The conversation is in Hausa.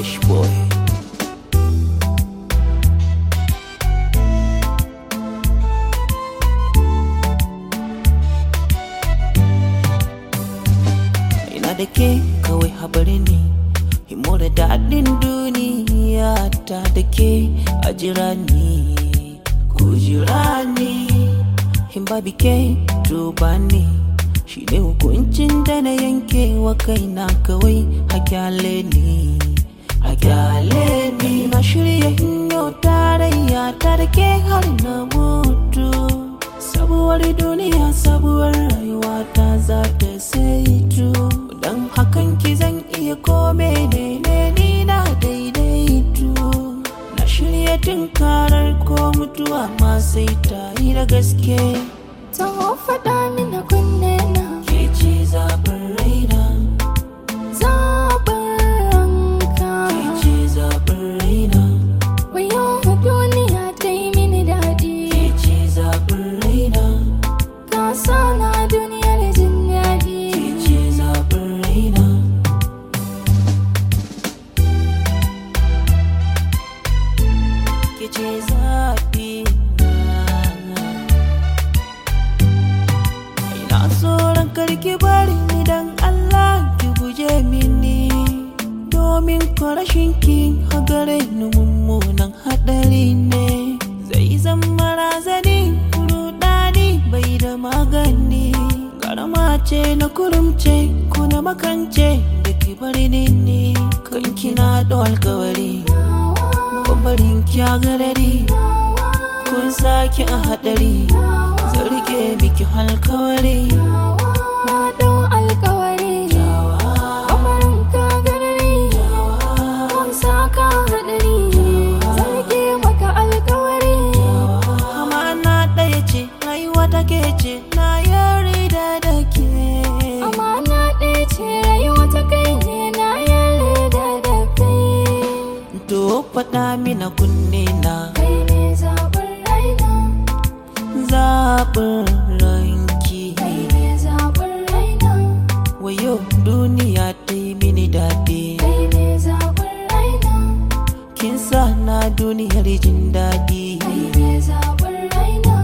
Fish boy. Ina da ke kawai habari ne, himo da daɗin duniya ta da ke a jira ni, ku jira ni, in babi ke duba ni. Shi ne hukuncin da na yanke wa kaina kawai a kyale ni, a kyale ni. Na shirya hinyo tarayya ta da ke har na mutu. Sabuwar duniya sabuwar rayuwa ta za ta saitu. Don hakan ki zan iya kome ne ne ni na daidaitu. Na shirya tunkarar ko mutuwa ma sai ta yi da gaske. Taho faɗa mini kunne na Ke ce zaɓin raina, zaɓin ranka ke ce zaɓin raina, Wayo duniya ta yi mini daɗi ke ce zaɓin raina, Ka sa na duniyar jin daɗi ke ce zaɓin raina. Ke ce zaɓi na. Ina tsoron karki bari ni dan Allah ki guje mini domin ko rashin ki a gare ni mummunan haɗari ne zai zama razani rudani bai da magani garama ce na kurumce ko na makance da ki bari ni ne kan kina da alkawari babarin ki a garari kun sake a haɗari zarge miki alkawari Na ɗau alkawari Kamarin ka garari Kun sa ka haɗari Zarge maka alkawari amana ɗaya ce rayuwa take ce na yarda da ke Amana ɗaya ce rayuwa ta kai ne na yarda da kai to faɗa mina kunne na Kai ne zaɓin raina zaɓin ranki Kai ne zaɓin raina wayo duniya ta yi mini daɗi Kai ne zaɓin raina kin sa na duniyar jin daɗi Kai ne zaɓin raina